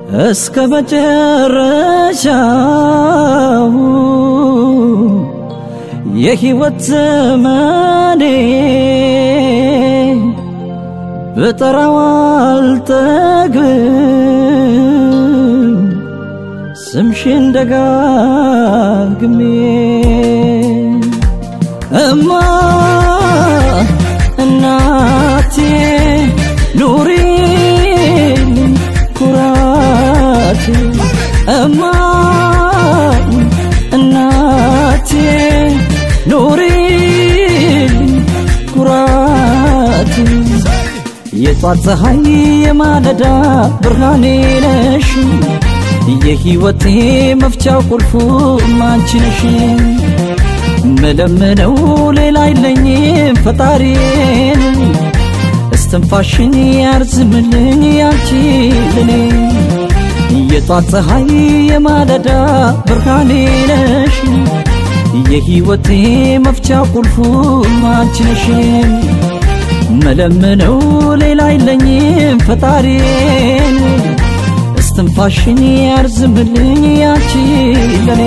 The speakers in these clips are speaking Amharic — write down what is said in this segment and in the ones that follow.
እስከ መጨረሻው የሕይወት ዘመኔ ብጠራው አልጠግብም ስምሽን ደጋግሜ እማ እናቴ ኑሪ ኩራቴ እማ እናቴ ኑሪ ኩራቴ የጧት ፀሐይ የማለዳ ብርሃኔ ነሽ የሕይወቴ መፍቻው ቁልፉ አንቺ ነሽ መለምነው ሌላ አይለኝም ፈጣሪን እስትንፋሽን ያርዝምልኝ ያንቺ ለኔ የጧት ፀሐይ የማለዳ ብርሃኔ ነሽ የሕይወቴ መፍቻ ቁልፉ አንቺ ነሽ መለምነው ሌላ አይለኝም ፈጣሪን እስትንፋሽን ያርዝምልኝ ያንቺ ለኔ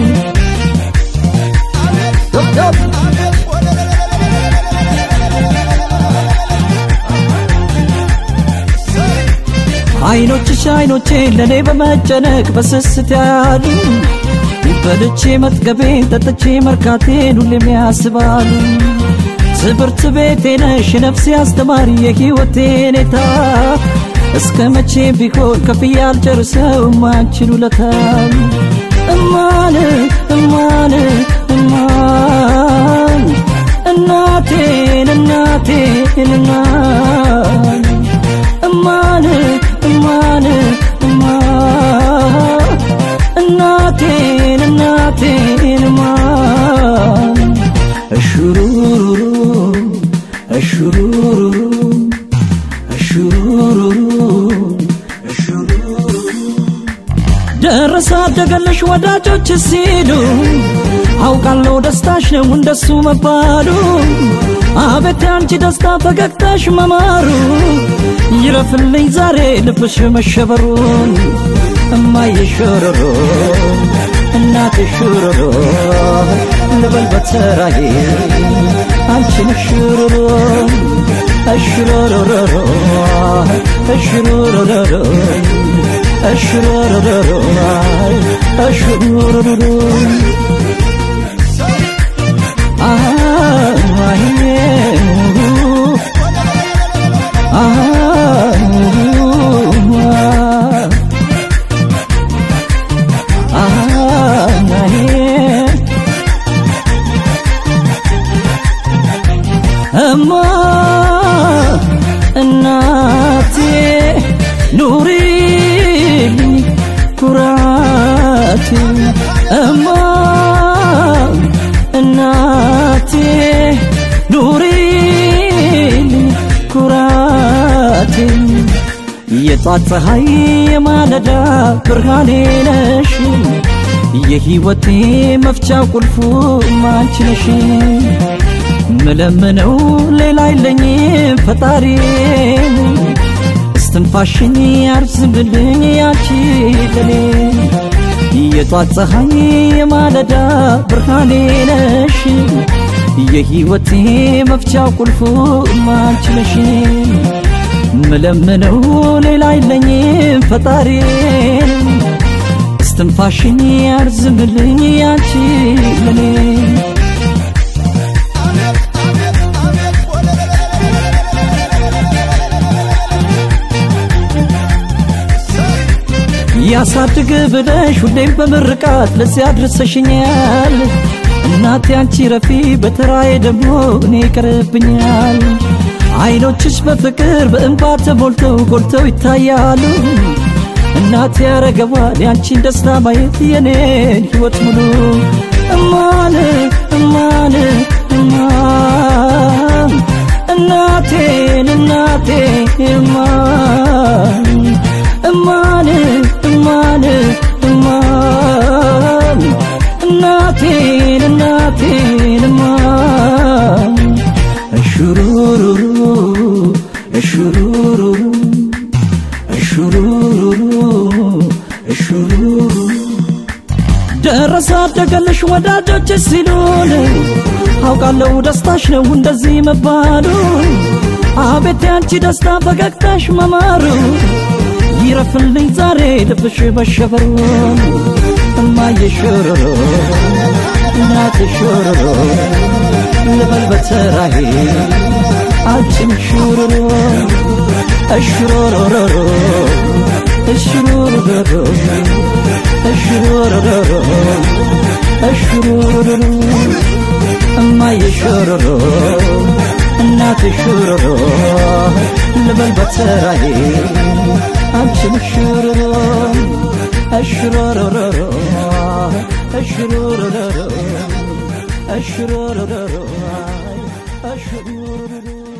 አይኖችሽ አይኖቼ ለኔ በመጨነቅ በስስት ያሉ በልቼ መጥገቤን ጠጥቼ መርካቴን ሁሌም ያስባሉ ትምህርት ቤቴ ነሽ ነፍሴ አስተማሪ የሕይወቴ ኔታ እስከ መቼ ቢሆን ከፍዬ አልጨርሰው አንቺን ውለታ እማን እማን እማን እናቴን እናቴን እናን እማን እማን እማን እናቴን እናቴን እማን እሹሩሩሩ እሹሩሩሩ እሹሩሩሩ ደረሰ አደገለሽ ወዳጆች ሲሉ አውቃለሁ ደስታሽ ነው እንደሱ መባሉ አቤት አንቺ ደስታ ፈገግታሽ መማሩ ይረፍልኝ ዛሬ ልብሽ መሸበሩን እማዬ ሾሮሮ እናቴ ሾሮሮ ልበል በተራዬ አንቺን ሾሮሮ እሽሮሮሮሮ እሽሮሮሮሮ እሽሮሮሮሮ እሽሮሮሮሮ እማ እናቴ ኑሪልኝ ኩራቴ እማ እናቴ ኑሪልኝ ኩራቴ የጧት ፀሐይ የማለዳ ብርሃኔ ነሽ የሕይወቴ መፍቻ ቁልፉ አንቺ ነሽ ምለምነው ሌላ አይለኝም ፈጣሪን እስትንፋሽን ያርዝምልኝ ያንቺ ለኔ የጧት ፀሐይ የማለዳ ብርሃኔ ነሽ የሕይወቴ መፍቻ ቁልፉ አንቺ ነሽ ምለምነው ሌላ አይለኝም ፈጣሪን እስትንፋሽን ያርዝምልኝ ያንቺ ለኔ ያሳድግ ብለሽ ሁሌም በምርቃት ለዚህ አድርሰሽኛል። እናቴ አንቺ ረፊ በተራዬ ደግሞ እኔ ይቀርብኛል። አይኖችሽ በፍቅር በእንባ ተሞልተው ጎልተው ይታያሉ። እናቴ ያረገዋል ያንቺን ደስታ ማየት የኔን ሕይወት ሙሉ እማን እማን እማን እናቴን እናቴ እማን እማን እማን እማን እናቴን እናቴን እማን እሹሩሩሩ እሹሩሩሩ እሹሩሩሩ እሹሩሩ ደረሰ አደገልሽ ወዳጆች ሲሉን አውቃለሁ ደስታሽ ነው እንደዚህ መባሉ አቤት ያንቺ ደስታ ፈገግታሽ መማሩ ይረፍልኝ ዛሬ ልብሽ መሸበሩ እማዬ ሾሮሮ እናቴ ሾሮሮ ልበል በተራዬ አንቺም ሹሩሩ እሽሮሮሮሮ እሽሮሮሮሮ እሽሮሮሮሮ እሽሮሮሮሮ እማዬ ሾሮሮ እናቴ ሾሮሮ ልበል በተራዬ አንቺም ሹሩሩ እሽሮሮሮሮ እሽሮሮሮሮ እሽሮሮሮሮ እሽሮሮሮሮ